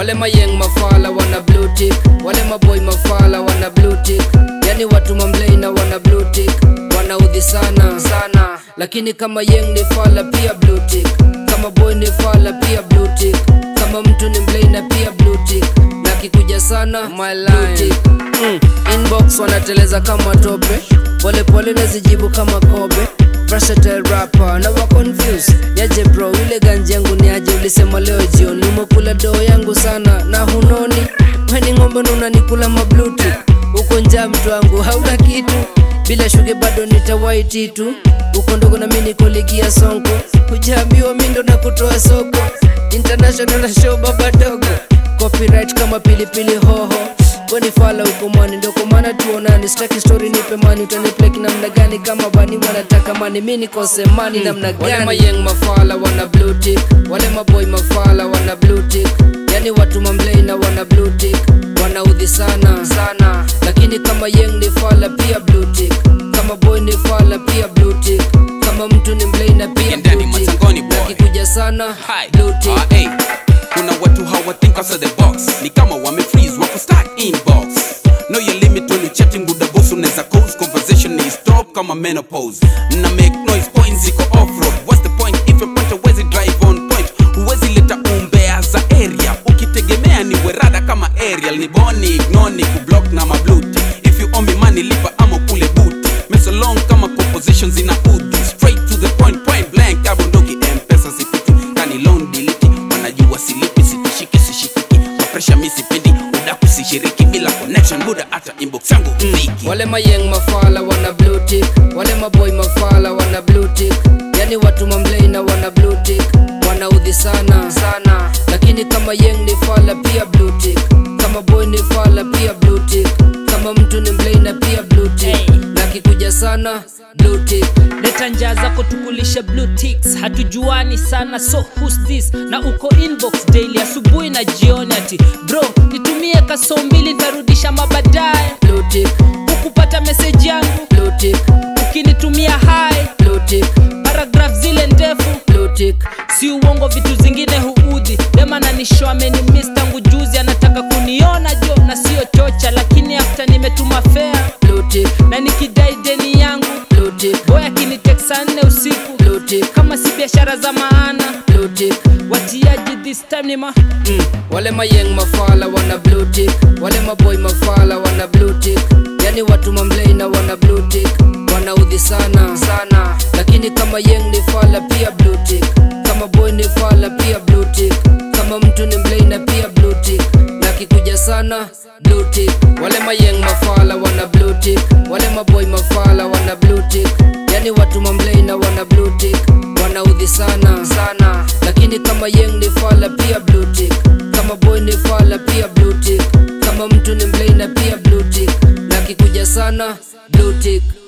wale mayeng mafala wana blue tick wale maboy mafala wana blue tick yani watu mamlei na wana blue tick wanaudhi sana sana lakini kama yeng ni fala pia blue tick kama boy ni fala pia blue tick kama mtu ni mlei na pia blue tick na kikuja sana my line mm. inbox wanateleza kama tope polepole nazijibu kama kobe versatile rapper na wa confuse yaje bro yule ganji yangu ni aje ulisema leo jioni umekula doo yangu sana na hunoni weni ng'ombe na unanikula mabluti uko njaa mtu wangu hauna kitu bila shuge bado nitawaiti tu uko ndogo na mi niko ligi ya sonko hujaambiwa mi ndo na kutoa soko international na show baba dogo copyright kama pilipili hoho weni fala huko mani ndoko maana tuonani staki story nipe mani utanipleki namna gani kama bani wanataka mani mi nikose mani namna gani wale mayeng mafala wana blue tick wale maboy mafala wana blue tick yani watu mamlei na wana blue tick wanaudhi sana sana lakini kama yeng ni fala pia blue tick kama boy ni fala pia blue tick kama mtu ni mlei na pia And Daddy blue tick Matangoni boy. nakikuja sana Hi. blue tick Ah, hey. kuna watu hawa think outside the box ni kama wame freeze wako stuck inbox know your limit when you chatting buda boss unaweza cause conversation is stop kama menopause na make noise points ziko off road what's the point if your point huwezi drive on point huwezi leta umbea za area ukitegemea ni werada kama aerial ni boni ignore kublock na mabluti if you owe me money lipa ama kule buti mesolong kama compositions zina udhi straight to the point point blank abondoki mpesa sipiti kani loan diliti wanajua silipi sitishiki sishikiki kwa presha mi sipendi udaku sishiriki bila connection buda hata inbox yangu mziki wale mayeng mafala wana blue tick wale maboy mafala wana blue tick yani watu mamlei na wana blue tick wanaudhi sana sana lakini kama yeng ni fala pia blue tick kama boy ni fala pia blue tick kama mtu ni mlei na pia blue tick Hey. na kikuja sana blue tick leta njaa zako tukulishe blue ticks hatujuani sana so who's this na uko inbox daily asubuhi na jioni ati bro nitumie kaso mbili nitarudisha mabadaye blue tick hukupata meseji yangu blue tick ukinitumia hai blue tick paragraf zile ndefu blue tick si uongo vitu zingine huudhi demananisho amenimis tangu juzi anataka kuniona jo na siyo chocha lakini afta nimetuma fea blue tick na nikidai deni yangu blue tick boy akiniteksa nne usiku blue tick kama si biashara za maana blue tick watiaji this time ni ma mm. wale mayeng mafala wana blue tick wale maboy mafala wana blue tick yani watu mamlei na wana blue tick wanaudhi sana sana lakini kama yeng ni fala pia blue tick kama boy ni fala pia blue tick kama mtu ni mlei na pia blue tick na kikuja sana blue tick wale mayeng mafala wana blue tick wale maboy mafala wana blue tick yani watu mamlei na wana blue tick wanaudhi sana sana lakini kama yeng ni fala pia blue tick kama boy ni fala pia blue tick kama mtu ni mlei na pia blue tick na kikuja sana blue tick